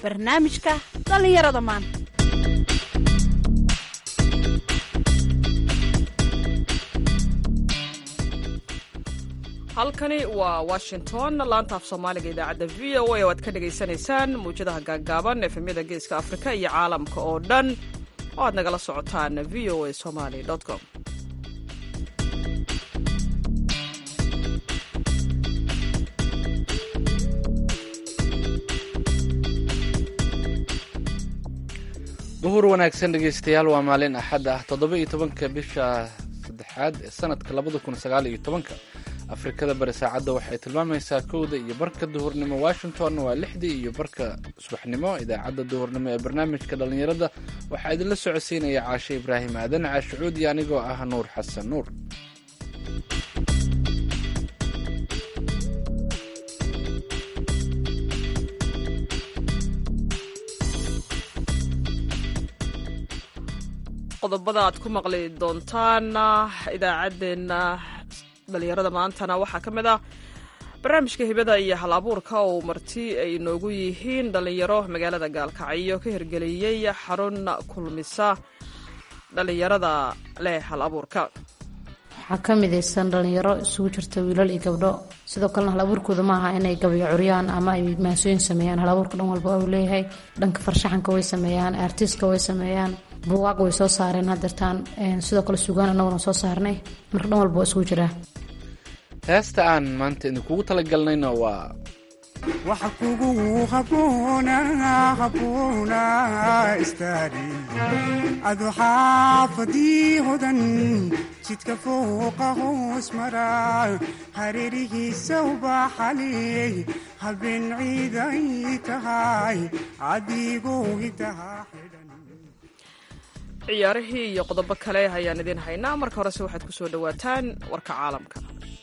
barnaamijka dhallinyarada maanta halkani waa washington laanta af soomaaliga idaacadda v o a oo aad ka dhagaysanaysaan mawjadaha gaaggaaban efemyada geeska afrika iyo caalamka oo dhan oo aad nagala socotaan v o a somaly com duhur wanaagsan dhegaystayaal waa maalin axad ah toddoba iyo tobanka bisha saddexaad ee sanadka labada kun sagaal iyo tobanka afrikada bari saacadda waxay tilmaamaysaa kowda iyo barka duhurnimo washington waa lixdii iyo barka subaxnimo idaacadda duhurnimo ee barnaamijka dhallinyarada waxaa idinla socodsiinaya caashe ibraahim aadan caashucuudi anigoo ah nuur xasan nuur qodobada aad ku maqli doontaan idaacaddeenna dhalinyarada maantana waxaa ka mid ah barnaamijka hibada iyo hal abuurka oo marti ay inoogu yihiin dhalinyaro magaalada gaalkacyo ka hirgeliyey xarun kulmisa dhalinyarada leh hal abuurka waxaa ka midaysan dhalinyaro isugu jirta wiilal iyo gabdho sidoo kalena hal abuurkooda ma aha inay gabayo curyaan ama ay maasooyin sameeyaan hal abuurka dhan walba uu leeyahay dhanka farshaxanka way sameeyaan artiska way sameeyaan buugaag way soo saareen hadeertaan sidoo kale sugaan annaguna soo saarnay marka dhan walba waa isugu jiraa heesta aan maanta idinkugu talagalnayna waa waxa kugu haboona haboona istaari adu xaafadii hodan jidka fooqa hoos mara hareerihiisa ubaxaley habeen ciiday tahay adigoo hidaha xidhan ciyaarihii iyo qodobo kale ayaan idiin haynaa marka horese waxaad ku soo dhowaataan warka caalamka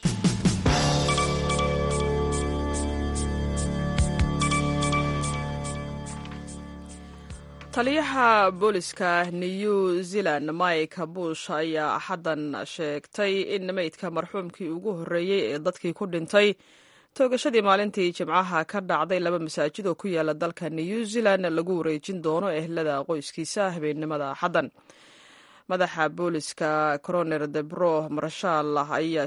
taliyaha booliska new zealand mike bush ayaa axaddan sheegtay in meydka marxuumkii ugu horreeyey ee dadkii ku dhintay toogashadii maalintii jimcaha ka dhacday laba masaajid oo ku yaala dalka new zealand lagu wareejin doono ehlada qoyskiisa habeennimada axaddan madaxa booliska coroner debro marshal ayaa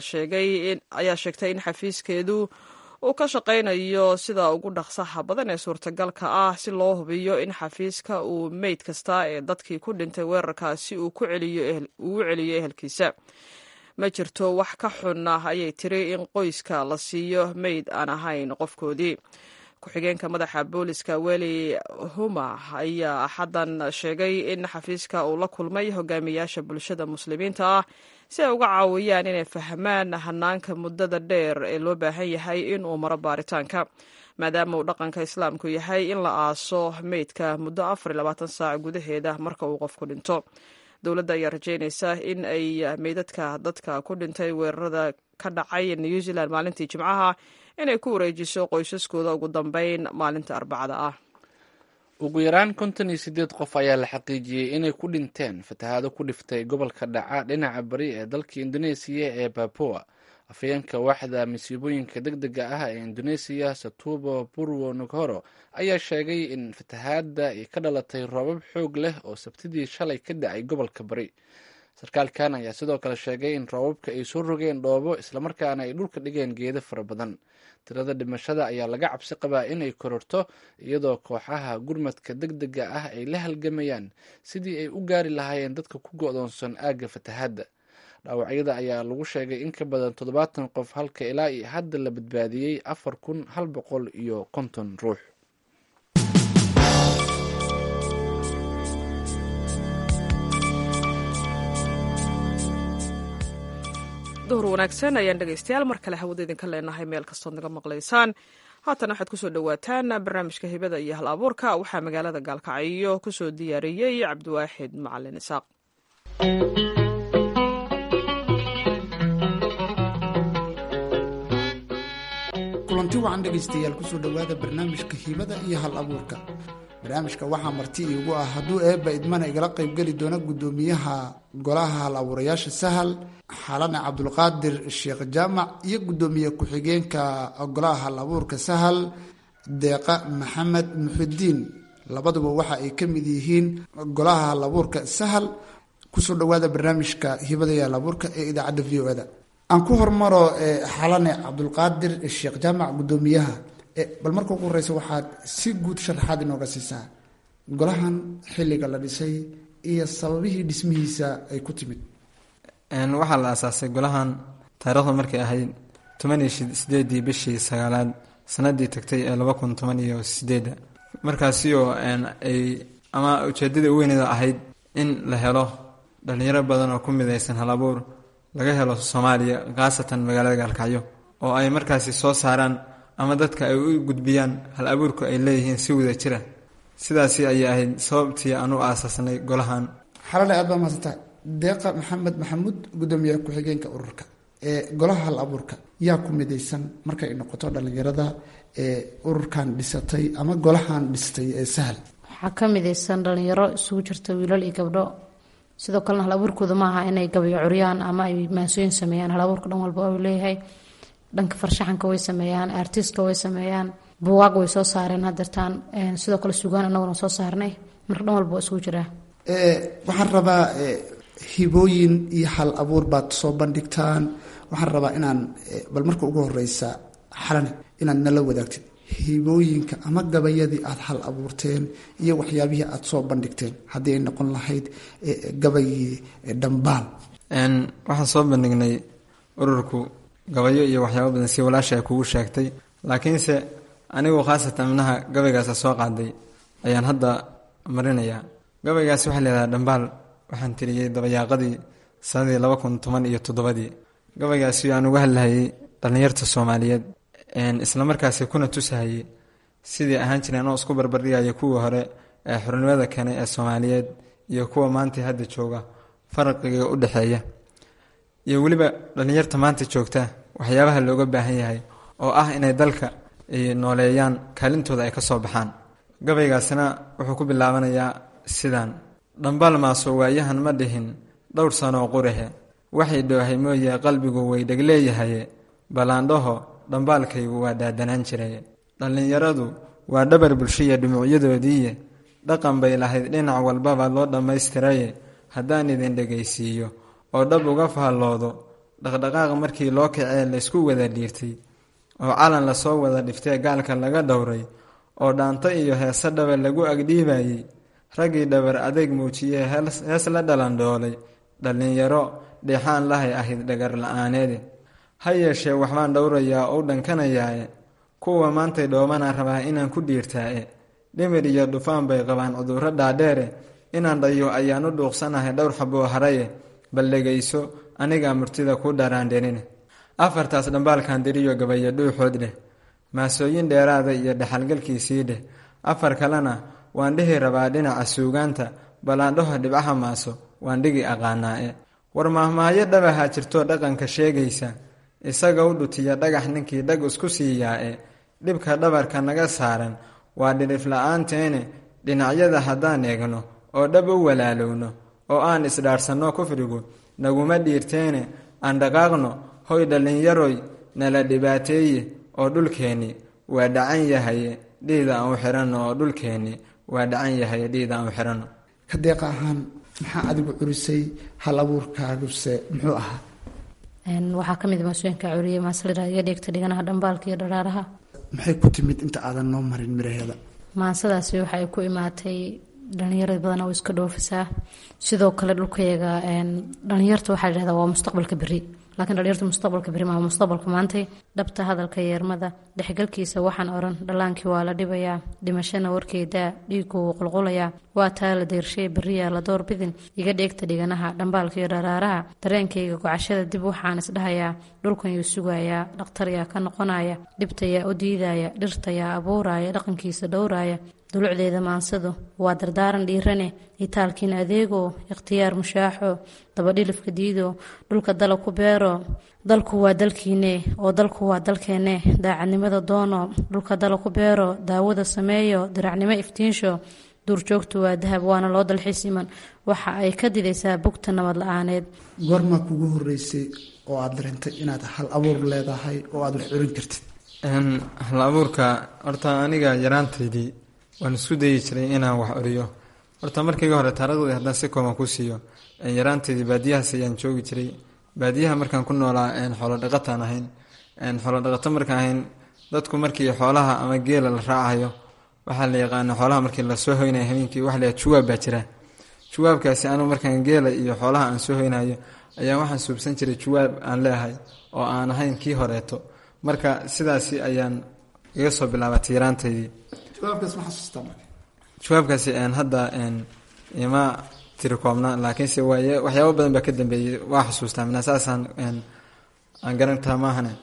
sheegtay in xafiiskeedu uu ka shaqaynayo sida ugu dhaqsaha badan ee suurtagalka ah si loo hubiyo in xafiiska uu meyd kasta ee dadkii ku dhintay weerarkaasi uu ugu celiyo ehelkiisa ma jirto wax ka xun ah ayay tiri in qoyska la siiyo meyd aan ahayn qofkoodii ku-xigeenka madaxa booliska weli huma ayaa axaddan sheegay in xafiiska uu la kulmay hogaamiyaasha bulshada muslimiinta ah si ay uga caawiyaan inay fahmaan hanaanka muddada dheer ee loo baahan yahay in uu maro baaritaanka maadaama uu dhaqanka islaamku yahay in la aaso meydka muddo afar iyo labaatan saac gudaheeda marka uu qofku dhinto dowladda ayaa rajaynaysa in ay meydadka dadka ku dhintay weerarada ka dhacay new zealand maalintii jimcaha inay ku wareejiso qoysaskooda ugu dambeyn maalinta arbacada ah ugu yaraan konton iyo siddeed qof ayaa la xaqiijiyey inay ku dhinteen fatahaado ku dhiftay gobolka dhaca dhinaca bari ee dalka indoneesiya ee baboa afayeenka waaxda masiibooyinka deg dega ah ee indoneesiya satubo burwo nughoro ayaa sheegay in fatahaadda ay ka dhalatay roobab xoog leh oo sabtidii shalay ka dhacay gobolka bari sarkaalkan ayaa sidoo kale sheegay in roobabka ay soo rogeen dhoobo islamarkaana ay dhulka dhigeen geedo fara badan tirada dhimashada ayaa laga cabsi qabaa inay kororto iyadoo kooxaha gurmadka deg dega ah ay la halgamayaan sidii ay u gaari lahaayeen dadka ku go-doonsan aagga fatahaadda dhaawacyada ayaa lagu sheegay in ka badan toddobaatan qof halka ilaa iyo hadda la badbaadiyey afar kun hal boqol iyo konton ruux duhur wanaagsan ayaan dhegaystayaal mar kale hawada idinka leenahay meel kastood naga maqlaysaan haatan waxaad kusoo dhowaataan barnaamijka hibada iyo hal abuurka waxaa magaalada gaalkacyo kusoo diyaariyey cabdiwaaxid macalin isaaq kulanti wacan dhegaystayaal kusoo dhowaada barnaamijka hibada iyo hal abuurka barnaamijka waxaa marti iigu ah hadduu eebba idmana igala qaybgeli doona guddoomiyaha golaha hal abuurayaasha sahal xalane cabdulqaadir sheekh jaamac iyo guddoomiye ku-xigeenka golaha hal abuurka sahal deeqa maxamed muxudiin labaduba waxa ay ka mid yihiin golaha halabuurka sahal kusoo dhawaada barnaamijka hibada iyo halabuurka ee idaacadda v o eda aan ku hormaro xalane cabdulqaadir sheekh jaamac guddoomiyaha bal marka ugu horeysa waxaad si guud sharaxaad inooga siisaa golahan xilliga la dhisay iyo sababihii dhismihiisa ay ku timid waxaa la aasaasay golahan taariikhdu markay ahayd toban iyo sideedii bishii sagaalaad sanadii tagtay ee laba kun toban iyo sideedda markaasi oo ay ama ujeedada weyneeda ahayd in la helo dhalinyaro badan oo ku midaysan hal abuur laga helo soomaaliya khaasatan magaalada gaalkacyo oo ay markaasi soo saaraan ama dadka ay u gudbiyaan hal abuurku ay leeyihiin si wada jira sidaasi ayay ahayd sababtii aan u aasaasnay golahan xalale aad baa mahadsantahay deeqa maxamed maxamuud guddoomiyaha ku-xigeenka ururka ee golaha hal abuurka yaa ku midaysan markay noqoto dhalinyarada ee ururkan dhisatay ama golahan dhistay ee sahal waxaa ka midaysan dhalinyaro isugu jirta wiilal iyo gabdho sidoo kalena hal abuurkooda maaha inay gabayo curyaan ama ay maasooyin sameeyaan hal abuurka dhan walba uu leeyahay dhanka farshaxanka way sameeyaan artiska way sameeyaan buwaag way soo saareen hadeertaan sidoo kale sugaan anaguna soo saarnay marka dhan walba waa isugu jiraa waxaan rabaa hibooyin iyo hal abuur baad soo bandhigtaan waxaan rabaa inaan bal marka ugu horeysa xalane inaad nala wadaagtid hibooyinka ama gabayadii aada hal abuurteen iyo waxyaabihii aada soo bandhigteen haddii ay noqon lahayd gabayii dhambaal waxaan soo bandhignay ururku gabayo iyo waxyaabo badan si walaasha ay kugu sheegtay laakiinse anigu khaasatan minaha gabaygaasa soo qaaday ayaan hadda marinayaa gabaygaasi waxaa leedahay dhambaal waxaan tiriyey dabayaaqadii sanadii laba kun toban iyo toddobadii gabaygaasi aan uga hadlahayay dhallinyarta soomaaliyeed islamarkaasi kuna tusahayay sidii ahaan jireen oo isku barbardhigaya kuwii hore ee xornimada keenay ee soomaaliyeed iyo kuwa maanta hadda jooga faraqiga u dhexeeya iyo weliba dhallinyarta maanta joogta waxyaabaha looga baahan yahay oo ah inay dalka ay nooleeyaan kaalintooda ay ka soo baxaan gabaygaasina wuxuu ku bilaabanayaa sidaan dhambaal maaso waayahan ma dhihin dhowr sanoo qurahe waxay dhoohay mooye qalbigu way dhegleeyahaye ballaandhaho dhambaalkaygu waa daadanaan jiray dhallinyaradu waa dhabar bulshiya dhumucyadoodiiye dhaqan bay lahayd dhinac walbaba loo dhammaystiraye haddaan idin dhegaysiiyo oo dhab uga faalloodo dhaqdhaqaaq markii loo kacee laysku wada dhiirtay oo calan lasoo wada dhiftee gaalka laga dhowray oo dhaanto iyo heese dhaba lagu agdhiibayey raggii dhabar adeeg muujiyee hees la dhalandhoolay dhallinyaro dheexaan lahay ahayd dhagar la-aaneede ha yeeshee waxbaan dhowrayaa ou dhankanayaae kuwa maantay dhoobanaan rabaa inaan ku dhiirtaae dhimir iyo dhufaan bay qabaan cudurro dhaadheere inaan dhayo ayaan u dhuuqsanahay dhowr xaboo haraye bal dhegayso anigaa murtida ku dharaandherine afartaas dhambaalkan diriyo gabayo dhuuxood dheh maasooyin dheeraada iyo dhexalgalkiisii dheh afar kalena waan dhihi rabaa dhinaca suugaanta ballaandhaho dhibcaha maaso waan dhigi aqaanaa-e war mahmaayo dhabaha jirtoo dhaqanka sheegaysa isaga u dhutiya dhagax ninkii dhag isku siiyaa-e dhibka dhabarka naga saaran waa dhirif la-aanteene dhinacyada haddaan eegno oo dhab u walaalowno oo aan isdhaarsanno kufrigu naguma dhiirteene aan dhaqaaqno hoy dhallinyaroy nala dhibaateeye oo dhulkeenni waa dhacan yahaye dhiida aan u xiranno oo dhulkeenni waa dhacan yahaye dhiida aan u xiranno ka deeqa ahaan maxaa adigu curisay hal abuurkaaguse muxuu ahaa waxaa ka mid maasooyinka curiye maaslira iyo dheegta dhiganaha dhambaalka iyo dharaaraha maxay ku timid inta aadan noo marin miraheeda maansadaasi waxa ay ku imaatay dhalinyarada badan oo iska dhoofisaa sidoo kale dhulkayaga dhalinyarta waxaa ladhahdaa waa mustaqbalka beri laakiin dhalinyarta mustaqbalka beri maa mustaqbalka maantay dhabta hadalka yeermada dhexgalkiisa waxaan oran dhallaankii waa la dhibayaa dhimashana warkeedaa dhiigu wuu qulqulayaa waa taa la deershay beriyaa la door bidin iga dheegta dhiganaha dhambaalka iyo dharaaraha dareenkayga gocashada dib waxaan isdhahayaa dhulkan yuu sugayaa dhakhtaryaa ka noqonaya dhibtayaa u diidaya dhirtayaa abuuraya dhaqankiisa dhowraya dulucdeeda maansadu waa dardaaran dhiirane itaalkiin adeego ikhtiyaar mushaaxo dabadhilifka diido dhulka dala ku beero dalku waa dalkiine oo dalku waa dalkeenne daacadnimada doono dhulka dala ku beero daawada sameeyo diracnimo iftiinsho duurjoogtu waa dahab waana loo dalxiis iman waxa ay ka didaysaa bugta nabad la-aaneed goormaa kugu horeysay oo aada dareentay inaad hal abuur leedahay oo aada wax curin kartid hal abuurka horta aniga yaraantaydii waan isku dayi jiray inaan wax oriyo horta markayga hore taariikhdii haddaan si kooban ku siiyo yaraanteedii baadiyahaas ayaan joogi jiray baadiyaha markaan ku noolaa xoolo dhaqataan ahayn xoolo dhaqato markaan ahayn dadku markii xoolaha ama geela la raacayo waxaa la yaqaana xoolaha markii lasoo hoynayo habeenkii waxa la juwaab baa jira juwaabkaasi anigu markaan geela iyo xoolaha aan soo hoynayo ayaa waxaan suubsan jiray juwaab aan leeahay oo aan ahayn kii horeeto marka sidaasi ayaan iga soo bilaabatay yaraantaydii jawaabkaasi hadda ima tiri koobna laakiinse waay waxyaabo badan baa ka dambeeyey waa xusuustaa mina saasaan aan garantaa maahane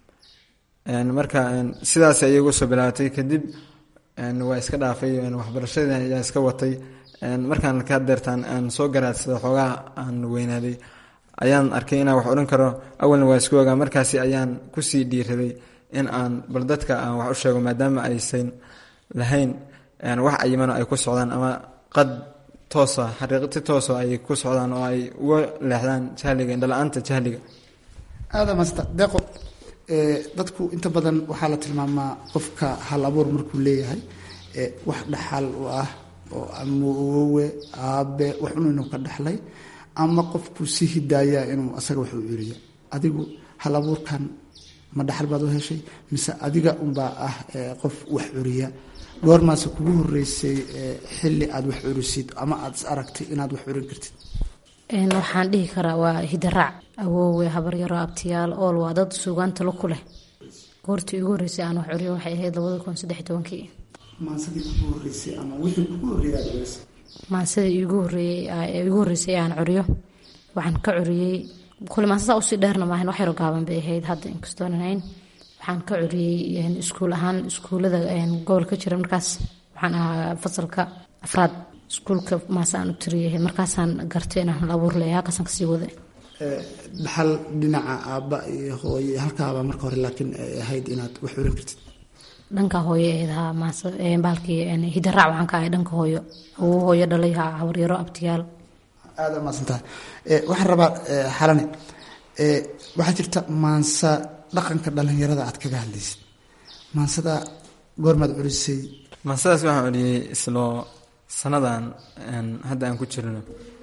marka sidaas ayay uga soo bilaabatay kadib waa iska dhaafay waxbarashadii ayaa iska watay markaan ka deertaan aan soo garaadsada xoogaha aan weynaaday ayaan arkay inaan wax odhan karo awalna waa isku ogaa markaasi ayaan kusii dhiiraday in aan bal dadka aan wax u sheego maadaama aysan lahayn wax ayimano ay ku socdaan ama qad toosa xariiqti toosa ay ku socdaan oo ay uga leexdaan jahliga indhala-aanta jahliga aada masta deeqo dadku inta badan waxaa la tilmaamaa qofka hal abuur markuu leeyahay wax dhaxal u ah oo ama awowe aabe wax un inuu ka dhaxlay ama qofkuu si hidaaya inuu asaga wax u celiyo adigu hal abuurkan ma dhaxal baad u heshay mise adiga unbaa ah qof wax curiya goormaase kugu horeysay xili aad wax curisid ama aad is aragtay inaad wax curin kartid waxaan dhihi karaa waa hidaraac awoowe habaryaro abtiyaal ool waa dad suugaanta la ku leh goortii ugu horreysay aan wax curiyo waxay ahayd labada kun saddex tobankii maansadii kugu horeysay ama wixii kugu horreeyay aad curisay maansadii igu horeeyey igu horreysay aan curiyo waxaan ka curiyey kule maansada usii dheerna maahan wax yaro gaaban bay ahayd hadda inkastoon ahayn waxaan ka curiyey iskuul ahaan iskuulada gobolka jira markaas waxaan ahaa fasalka afraad iskuulka maase aan u tiriyay markaasaan gartay inaan hal abuur leeyahay halkaasaan kasii waday dhaxal dhinaca aabba iyo hooye halkaaba marka hore laakiin ay ahayd inaad wax curin kartid dhanka hooyo ahayd haa maase baalkii hidaraac waxaan ka ahay dhanka hooyo awow hooyo dhalay haa habaryaro abtiyaal aada maasantaha waxaan rabaa xalane waxaa jirta maansa dhaqanka dhalinyarada aad kaga hadlaysid maansada goormaad culisay mansadaas waxaan celiyey isloo sanadan hadda aan ku jirno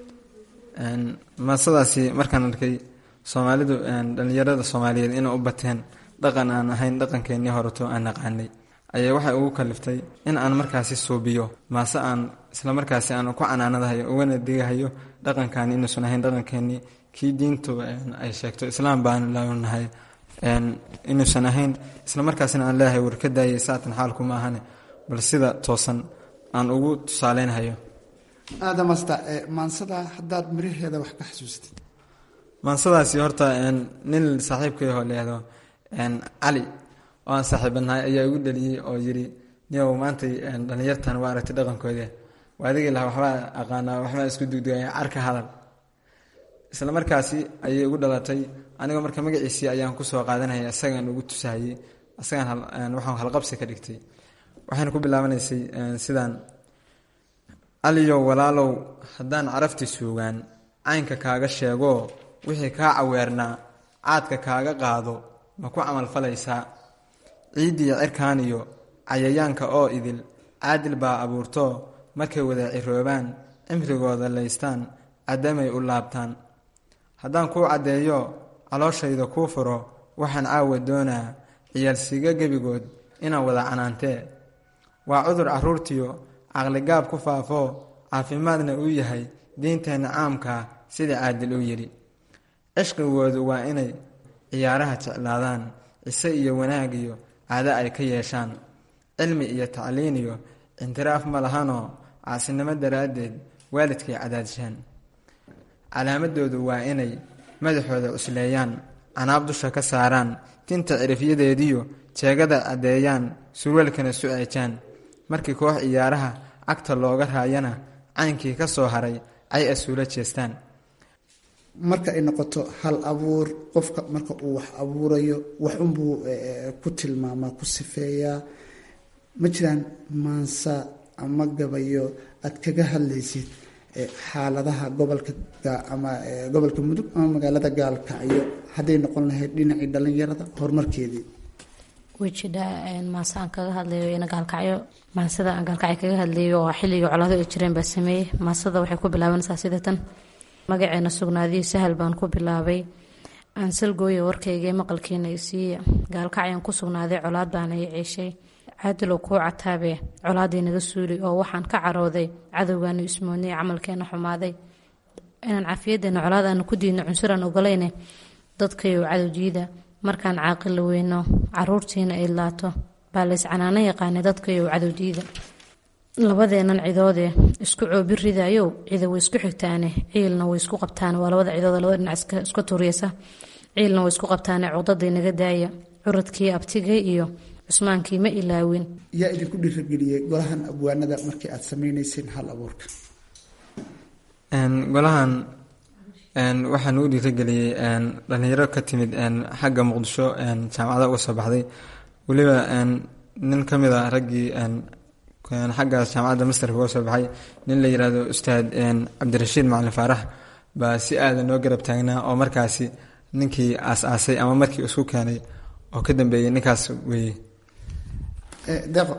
mansadaasi markaan arkay soomaalidu dhalinyarada soomaaliyeed inay u bateen dhaqan aan ahayn dhaqankeenii horeto aan naqaanay ayaa waxay ugu kaliftay in aan markaasi suubiyo maase aan isla markaasi aan ku canaanadahayo ugana digahayo dhaqankaani inuusan ahayn dhaqankeenii kii diintu ay sheegto islaam baan lanahay inuusan ahayn isla markaasina aan leeyahay war ka daayay saatan xaalku ma ahane bal sida toosan aan ugu tusaaleynhayo aada masta maansada haddaad miraheeda wax ka xasuustid maansadaasi horta nin saaxiibkayahoo leehdo cali oo aan saaxiibanahay ayaa igu dhaliyey oo yiri niyow maantay dhalinyartan waa aragtay dhaqankoodii waa adigii lahaa waxbaa aqaanaa waxbaa isku dugdugaya carka hadal isla markaasi ayay igu dhalatay anigoo marka magaciisii ayaan kusoo qaadanayay isagaan ugu tusahayey isagaan waxaan halqabsi ka dhigtay waxayna ku bilaabanaysay sidaan aliyow walaalow haddaan carafti suugaan caynka kaaga sheegoo wixii kaa caweernaa caadka kaaga qaado ma ku camalfalaysaa ciiddiiyo cirkaaniyo cayayaanka oo idil caadil baa abuurtoo markay wada ciroobaan cimrigooda laystaan caddamay u laabtaan haddaan kuu caddeeyo calooshayda kuu furo waxaan caawa doonaa ciyaalsiiga gebigood inaan wada canaantee waa cudur carruurtiyo caqligaab ku faafoo caafimaadna uu yahay diinteenna caamkaa sida caadil u yidhi cishqigoodu waa inay ciyaaraha jeclaadaan cise iyo wanaag iyo caado ay ka yeeshaan cilmi iyo tacliin iyo intiraaf ma lahanoo caasinimo daraaddeed waalidkay cadaadishaan calaamadoodu waa inay madaxooda cusleeyaan canaab dusha ka saaraan tinta cirifyadeediyo jeegada caddeeyaan surwaalkana su-eejaan markii koox ciyaaraha cagta looga raayana caynkii ka soo haray ay asuula jeestaan marka ay noqoto hal abuur qofka marka uu wax abuurayo waxunbuu ku tilmaamaa ku sifeeyaa ma jiraan maansa ama gabayo aad kaga hadlaysid xaaladaha gobolka ama gobolka mudug ama magaalada gaalkacyo hadday noqon lahayd dhinacii dhalinyarada horumarkeedii way jidhaa maase aan kaga hadlayo ina gaalkacyo maasada aan gaalkacyo kaga hadlayo oo xilligii colaado ay jireen baa sameeyey maasada waxay ku bilaabanaysaa sida tan magaceena sugnaadiyo sahal baan ku bilaabay aansalgooya warkaygae maqalkiina isiiya gaalkacyaan ku sugnaaday colaad baana i ciishay caadilow kuu cataabe colaadii naga suuli oo waxaan ka carooday cadowgaanu ismoodnay camalkeena xumaaday inaan cafiyadeena colaad aanu ku diidno cunsuraan ogolayne dadkayow cadowjiida markaan caaqila weyno caruurtiina ay laato baa lays canaano yaqaanay dadkayow cadowjiida labadeenan cidoodee isku coobi ridayow cida way isku xigtaane ciilna way isku qabtaan waa labada cidood labada dhinac iska turiyasa ciilna way isku qabtaane cuqdaday naga daaya curadkii abtigay iyo cusmaankii ma ilaawin yaa idinku dhiirageliyey golahan abwaanada markii aad sameyneyseen hal abuurka golahan waxaa nagu dhiirageliyey dhalinyaro ka timid xagga muqdisho jaamacada uga soo baxday weliba nin ka mid a raggii xaggaas jaamacadda mastarka uga soo baxay nin la yiraahdo ustaad cabdirashiid macalin faarax baa si aada noo garab taagnaa oo markaasi ninkii aas-aasay ama markii isku keenay oo ka dambeeyey ninkaas weeye deeqo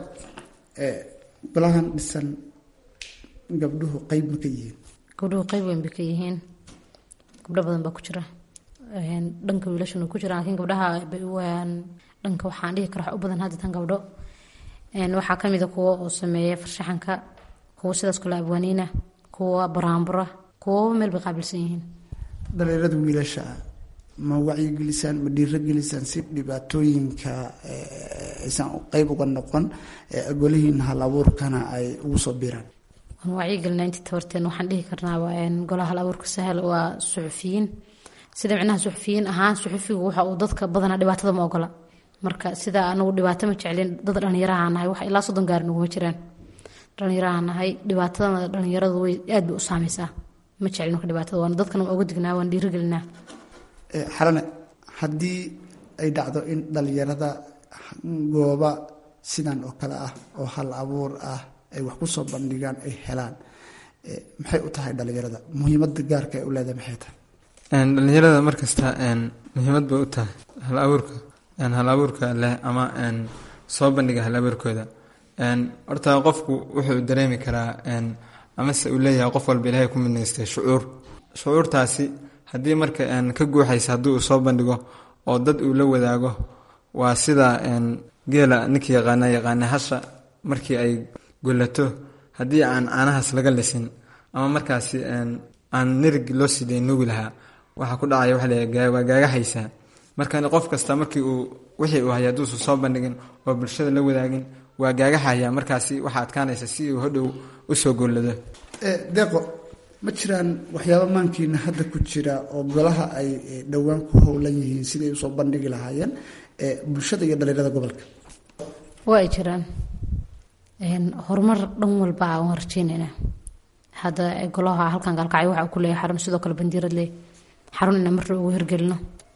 golahan dhisan gabdhuhu qeyb ma ka yihiin gabdhuhu qeyb weyn bay ka yihiin gabdho badan baa ku jira dhanka wiilashuna ku jira laakiin gabdhaha dhanka waxaan dhihi kara wax u badan hadda tan gabdho waxaa kamida kuwa oo sameeya farshaxanka kuwa sidaas kale abwaaniina kuwa baraambura kuwa meel bay qaabilsan yihiin dhalinyarada wiilasha ma wacyigelisaan ma dhiirogelisaan si dhibaatooyinka aysan qeyb uga noqon golihiin hal abuurkana ay ugu soo biiraan waan wacyigelinaa intii tabarteen waxaan dhihi karnaa golaha hal abuurka sahal waa suxufiyiin sida micnaha suxufiyiin ahaan suxufigu waxa uu dadka badanaa dhibaatada ma ogola marka sida anagu dhibaato ma jeclin dad dhalinyaraha nahay wax ilaa soddon gaari naguma jiraan dhalinyaraha nahay dhibaatadana dhalinyaradu way aad bay u saameysaa ma jeclin marka dhibaatada waan dadkana waa uga dignaa waan dhiirigelinaa xalane haddii ay dhacdo in dhalinyarada gooba sidan oo kale ah oo hal abuur ah ay wax kusoo bandhigaan ay helaan maxay u tahay dhalinyarada muhiimada gaarka ay u leedahay maxay tahay dhalinyarada markasta muhiimad bay u tahay hal abuurka hal abuurka leh ama soo bandhiga hal abuurkooda horta qofku wuxuu dareemi karaa amase uu leeyahay qof walba ilaahay ku midnaystay shucuur shucuurtaasi haddii marka ka guuxaysa haddii uu soo bandhigo oo dad uu la wadaago waa sida geela ninkii yaqaana yaqaana hasha markii ay golato haddii aan caanahaas laga lisin ama markaasi aan nirig loo siday nuugi lahaa waxaa ku dhacaya waa leeyahay waa gaagahaysaa marka qof kasta markii uu wixii uu haya hadduusan soo bandhigin oo bulshada la wadaagin waa gaagaxaya markaasi waxaa adkaanaysa si uu hodhow usoo gollado deeqo ma jiraan waxyaaba maankiina hadda ku jira oo golaha ay dhowaan ku howlan yihiin siday usoo bandhigi lahaayeen bulshada iyo dhalinyarada gobolka waa ay jiraan horumar dhan walba aan rajeynayna hadda golaha halkan gaalkacyo waxa ku leeyahay xarun sidoo kale bandiirad leh xarun inaan marna ugu hirgelino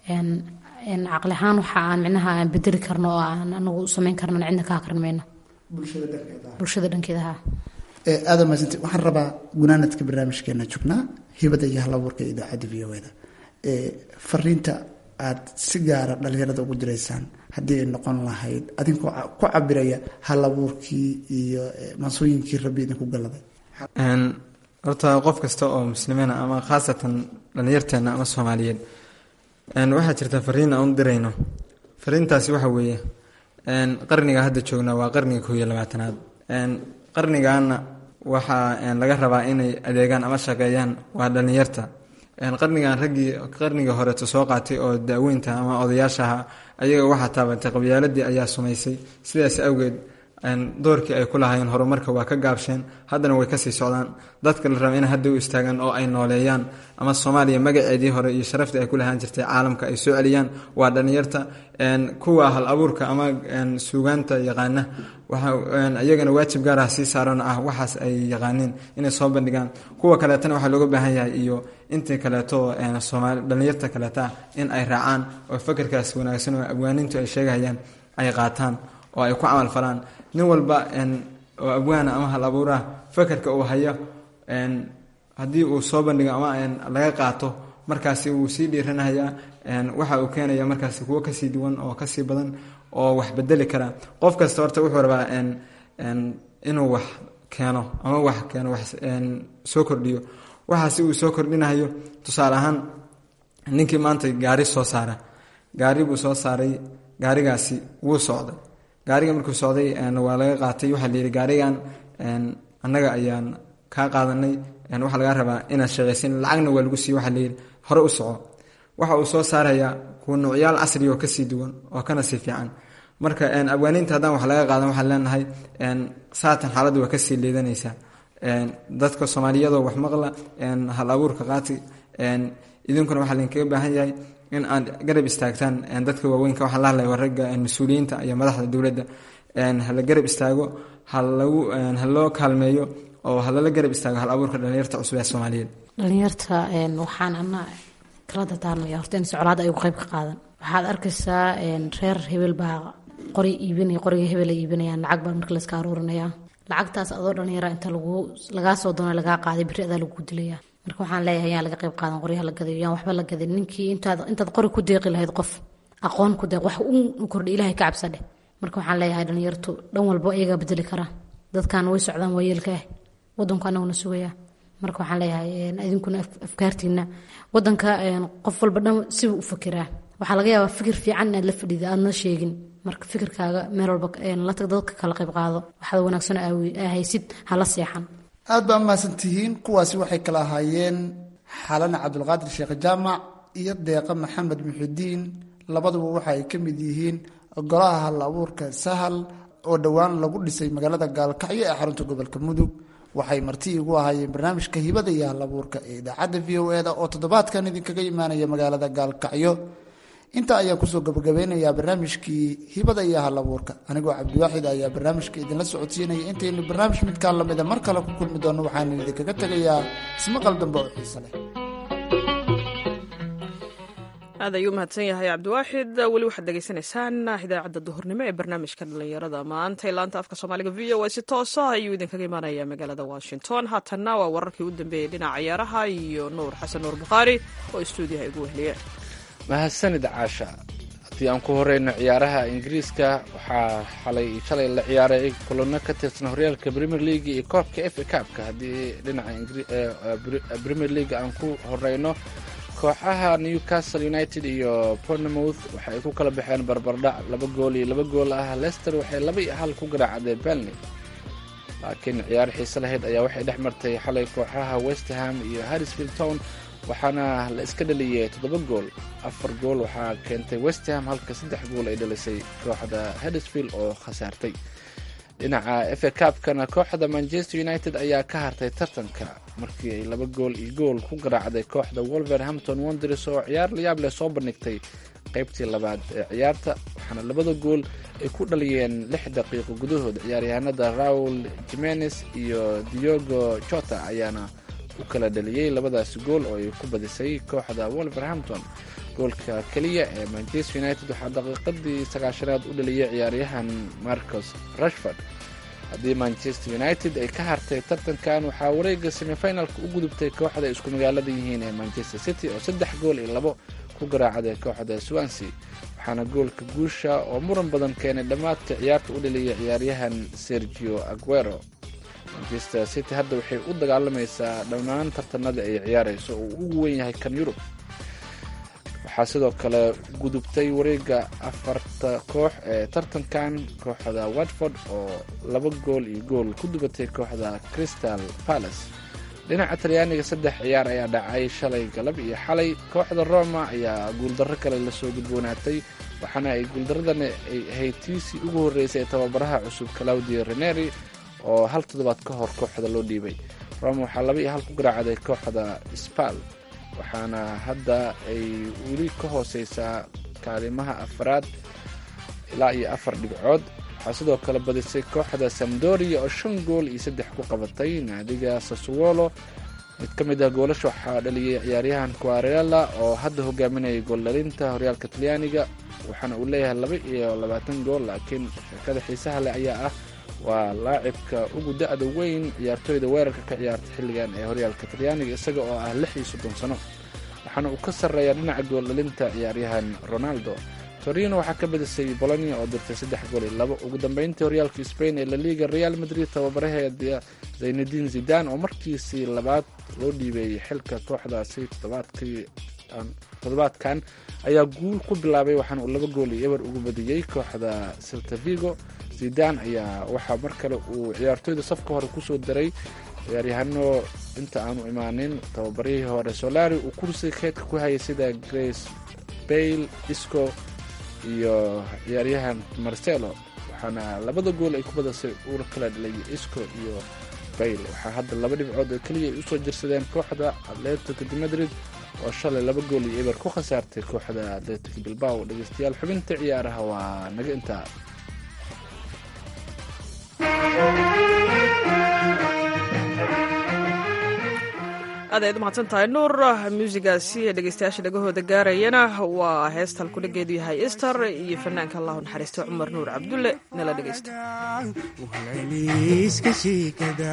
caqli ahaan waxa aan micnaha aan bedeli karno oo aan anagu samayn karno cidna ka akrin mayno bulshada dhankeedaha aada maasante waxaan rabaa gunaanadka barnaamijkeena joognaa hibada iyo halabuurka idaacadda v o da fariinta aad si gaara dhalinyarada ugu diraysaan haddii ay noqon lahayd adinkoo ku cabiraya halabuurkii iyo mansooyinkii rabbi idinku galaday horta qof kasta oo muslimiina ama khaasatan dhalinyarteena ama soomaaliyeed waxaa jirta fariin aan u dirayno fariintaasi waxa weeye qarniga hadda joognaa waa qarniga koob iyo labaatanaad qarnigaana waxaa laga rabaa inay adeegaan ama shaqeeyaan waa dhalinyarta qarnigan raggii qarnigii horeeto soo qaatay oo daaweynta ama odayaashaha ayaga waxaa taabatay qabyaaladii ayaa sumaysay sidaas awgeed doorkii ay ku lahaayeen horumarka waa ka gaabsheen haddana way kasii socdaan dadka la raba in hadda u istaagaan oo ay nooleeyaan ama soomaaliya magaceedii hore iyo sharaftii ay ku lahaan jirtay caalamka ay soo celiyaan waa dhalinyarta kuwa hal abuurka ama suugaanta yaqaana iyagana waajib gaarah sii saaran ah waxaas ay yaqaaniin inay soo bandhigaan kuwa kaleetana waxaa looga baahan yahay iyo intii kaleeto soomaali dhalinyarta kaleeta in ay raacaan oo fakerkaas wanaagsan oo abwaanintu ay sheegahayaan ay qaataan oo ay ku camal falaan nin walba oo abwaana ama hal abuuraha fakerka uu hayo haddii uu soo bandhigo ama laga qaato markaasi wuu sii dhiiranayaa waxa uu keenaya markaasi kuwo kasii duwan oo kasii badan oo wax bedeli kara qof kasta horta wuxuu rabaa inuu wax keeno ama wax keeno wax soo kordhiyo waxaasi uu soo kordhinayo tusaale ahaan ninkii maanta gaari soo saara gaari buu soo saaray gaarigaasi wuu socday gaariga markuu socday waa laga qaatay waxaa layidhi gaarigan annaga ayaan kaa qaadanay waxaa lagaa rabaa inaad shaqaysin lacagna waa lagu siiye waxaa layidhi hore u soco waxa uu soo saarayaa kuwa nuucyaal casri oo kasii duwan oo kana sii fiican marka abwaaniinta haddaan wax laga qaadan waxaan leenahay saatan xaaladdu waa kasii liidanaysaa dadka soomaaliyadoo wax maqla hal abuurka qaati idinkuna waxaa laydinkaga baahan yahay in aad garab istaagtaan dadka waaweynka waxaan la hadlaya ragga mas-uuliyiinta iyo madaxda dowladda hala garab istaago halagu haloo kaalmeeyo oo halala garab istaago hal abuurka dhalinyarta cusub ee soomaaliyeed dhalinyarta waxaan ana kala dardaarmaya horta in socolaada ay qayb ka qaadan waxaad arkaysaa reer hebel baa qori iibinaya qoriga hebel ay iibinayaan lacag baa marka layska aruurinaya lacagtaas adoo dhalinyara inta lagu lagaa soo doona lagaa qaaday beri adaa lagu dilaya marka waxaan leeyahay yaan laga qayb qaadan qoryaha la gadayo yaan waxba la gadin ninkii intaad intaad qori ku deeqi lahayd qof aqoon ku deeq wax u kordhi ilahay ka cabsadheh marka waxaan leeyahay dhalinyartu dhan walba iyagaa bedeli karaa dadkan way socdaan waa yeelka ah wadanku anaguna sugaya marka waxaan leeyahay idinkuna afkaartiina wadanka qof walba dhan sibuu u fakiraa waxaa laga yaabaa fikir fiican inaad la fadhida aadna sheegin marka fikirkaaga meel walba la tag dadka kala qayb qaado waxaad wanaagsan haysid hala seexan aad baa mahadsantihiin kuwaasi waxay kala ahaayeen xalana cabdulqaadir sheekh jaamac iyo deeqa maxamed muxidiin labaduba waxa ay ka mid yihiin golaha hal abuurka sahal oo dhowaan lagu dhisay magaalada gaalkacyo ee xarunta gobolka mudug waxay marti igu ahaayeen barnaamijka hibada iyo hal abuurka ee idaacadda v o eda oo toddobaadkan idinkaga imaanaya magaalada gaalkacyo intaa ayaan kusoo gabagabeynayaa barnaamijkii hibada iyo hal abuurka anigoo cabdiwaaxid ayaa barnaamijka idinla socodsiinaya intaynu barnaamij midkaa lamida mar kale ku kulmi doono waxaana idinkaga tegayaa ismaqal dambe oo xiise leh aad ayuu mahadsan yahay cabdiwaaxid weli waxaad degeysanaysaan idaacadda duhurnimo ee barnaamijka dhalinyarada maanta ee laanta afka soomaaliga v o a si toosa ayuu idinkaga imaanaya magaalada washington haatanna waa wararkii u dambeeyey dhinaca ciyaaraha iyo nuur xasan nuur bukhaari oo stuudiyaha igu wehliye mahadsanid caasha haddii aan ku horeyno ciyaaraha ingiriiska waxaa xalay shalay la ciyaaray kulano ka tirsan horyaalka premier league iyo koobka f a kaabka haddii dhinaca premier league aan ku horeyno kooxaha newcastle united iyo pornemouth waxa ay ku kala baxeen barbardhac laba gool iyo laba gool ah lester waxay laba iyo hal ku garaacday belny laakiin ciyaar xiise lahayd ayaa waxay dhex martay xalay kooxaha westerham iyo harrisfield town waxaana la iska dhaliyey toddoba gool afar gool waxaa keentay westham halka saddex gool ay dhalisay kooxda harrisfield oo khasaartay dhinaca f a kaabkana kooxda manchester united ayaa ka hartay tartanka markii ay laba gool iyo gool ku garaacday kooxda wolverhampton wonders oo ciyaar layaab leh soo bandhigtay qaybtii labaad ee ciyaarta waxaana labada gool ay ku dhaliyeen lix daqiiqo gudahood ciyaaryahanada raul jimenez iyo diogo jota ayaana u kala dhaliyey labadaasi gool oo ay ku badisay kooxda wolverhampton goolka keliya ee manchester united waxaa daqiiqadii sagaashanaad u dhaliyay ciyaaryahan marcos rashford haddii manchester united ay ka hartay tartankan waxaa wareega semifinalka u gudubtay kooxda isku magaalada yihiin ee manchester city oo saddex gool iyo labo ku garaacday kooxda swansea waxaana goolka guusha oo muran badan keenay dhammaadka ciyaarta u dhaliyay ciyaaryahan sergio aguero manchester city hadda waxay u dagaalamaysaa dhammaan tartanada ay ciyaarayso oo uu ugu wen yahay kan yurub waxaa sidoo kale gudubtay wareega afarta koox ee tartankan kooxda watford oo laba gool iyo gool ku dubatay kooxda crystal palace dhinaca talyaaniga saddex ciyaar ayaa dhacay shalay galab iyo xalay kooxda roma ayaa guuldarro kale lasoo gudboonaatay waxaana ay guuldaradani ay ahayd tiisii ugu horreysay ee tababaraha cusub claudio reneri oo hal toddobaad ka hor kooxda loo dhiibay roma waxaa laba iyo hal ku garaacday kooxda spal waxaana hadda ay weli ka hooseysaa kaalimaha afraad ilaa iyo afar dhibcood waxaa sidoo kale badisay kooxda samdoria oo shan gool iyo saddex ku qabatay naadiga sasuwolo mid ka mid ah goolasha waxaa dhaliyay ciyaaryahan quarela oo hadda hogaaminaya gooldhalinta horyaalka talyaaniga waxaana uu leeyahay laba iyo labaatan gool laakiin sheekada xiisaha leh ayaa ah waa laacibka ugu da-da weyn ciyaartooyda weerarka ka ciyaarta xilligan ee horyaalka talyaaniga isaga oo ah lix iyo soddon sano waxaana uu ka sarreeyaa dhinaca gooldhalinta ciyaaryahan ronaldo torino waxaa ka badisay bolonia oo dirtay saddex gool iyo labo ugu dambeyntii horyaalka spain ee laliga real madrid tababaraheeda zaynadin zidan oo markiisii labaad loo dhiibeeyey xilka kooxdaasi toddobaadkan ayaa guul ku bilaabay waxaana uu laba gool iyo eber ugu badiyey kooxda seltavigo zidan ayaa waxaa mar kale uu ciyaartoyda safka hore kusoo daray ciyaaryahano inta aanu imaanin tababarihii hore solari uu kursi keedka ku hayay sida grace bayle isco iyo ciyaaryahan marcelo waxaana labada gool ay ku badasay uuna kala dhalay isco iyo bayle waxaa hadda laba dhibcood oo keliya ay usoo jirsadeen kooxda atletico de madrid oo shalay laba gool iyo eber ku khasaartay kooxda atletico bilbao dhegeystayaal xubinta ciyaaraha waa naga intaa aad ayaad umahadsan tahay nuur muusigaasi ee dhegeystayaasha dhagahooda gaarayana waa heestal kudhageedu yahay ister iyo fanaanka allahu naxariista cumar nuur cabdulle nala dhegeysta wahlayliiska shiikada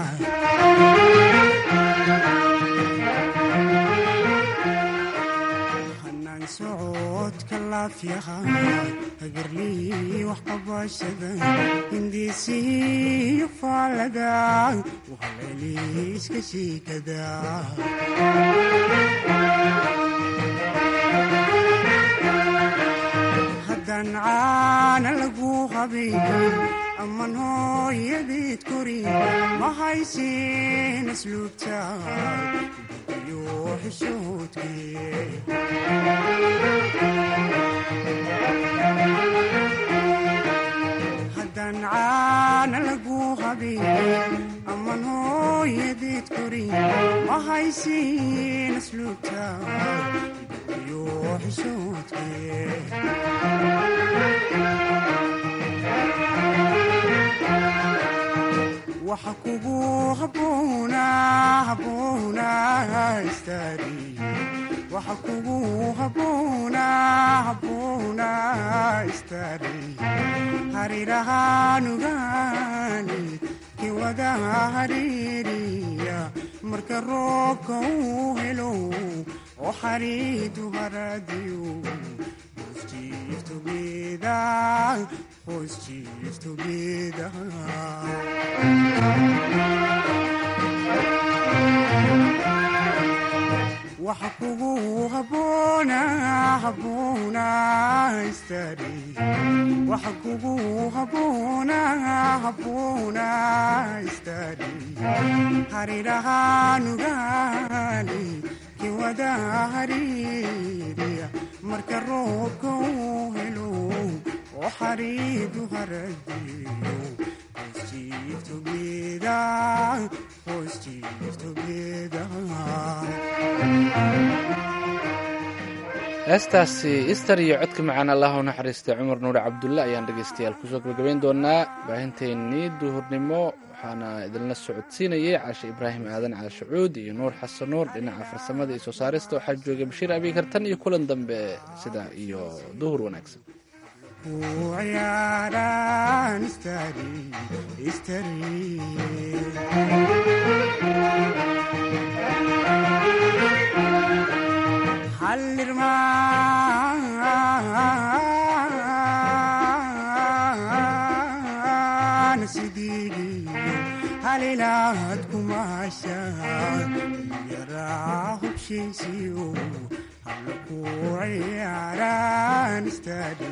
hanaan socodka laafyaha hagarlii wax qabashada hindiisiyo faalada wahlayliiska shiikada haddaan caana lagu qabin aman hooyadeed korin ma haysin asluubta iyo xishoodkee haddaan caana lagu qabin aman hooyadeed korin ma haysin asluubta iyo xishoodkee waxa kugu haboona haboona istaari waxa kugu haboona haboona istaari harirahaanugaani kiwada hariiriya marka roobka uu helo oo xariidu haradiyo hoos jiifto geeda hoos jiifto geeda waxa kugu haboona haboona istaari waxa kugu haboona haboona istaari harirahaanugaani kiwada hariiriya marka roobka uu helo oo xariidu haradiyo hoos jiifto geeda hoos jiifto geeda heestaasi ister iyo codka macaan allah u naxariista cumar nuure cabdulle ayaan dhegeystayaal kusoo gabagabayn doonaa baahinteennii duhurnimo waxaana idinla socodsiinayay caashe ibraahim aadan caashe cuud iyo nuur xasan nuur dhinaca farsamada iyo soo saarista waxaa joogay bashiir abiikartan iyo kulan dambe sidaa iyo duhur wanaagsan ciyaaraan istari istari hallirmaan sidigi halilaad kumaasha yaraa hubshiisiyo habla ku ciyaaraan istari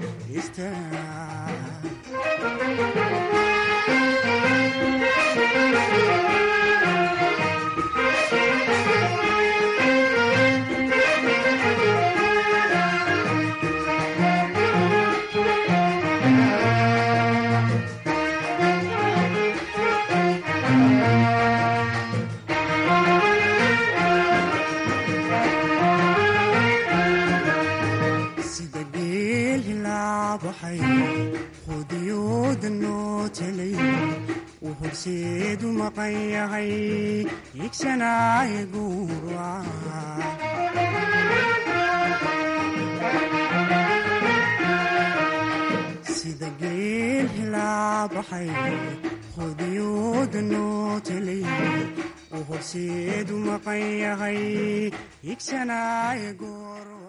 istari sida geel hilaabaxay qudiyooda noo telay uu horseedu maqan yahay higsanaaye guuraca sida geel hilaabaxay qudiyooda noo telay uu horseedu maqan yahay higsanaaye goor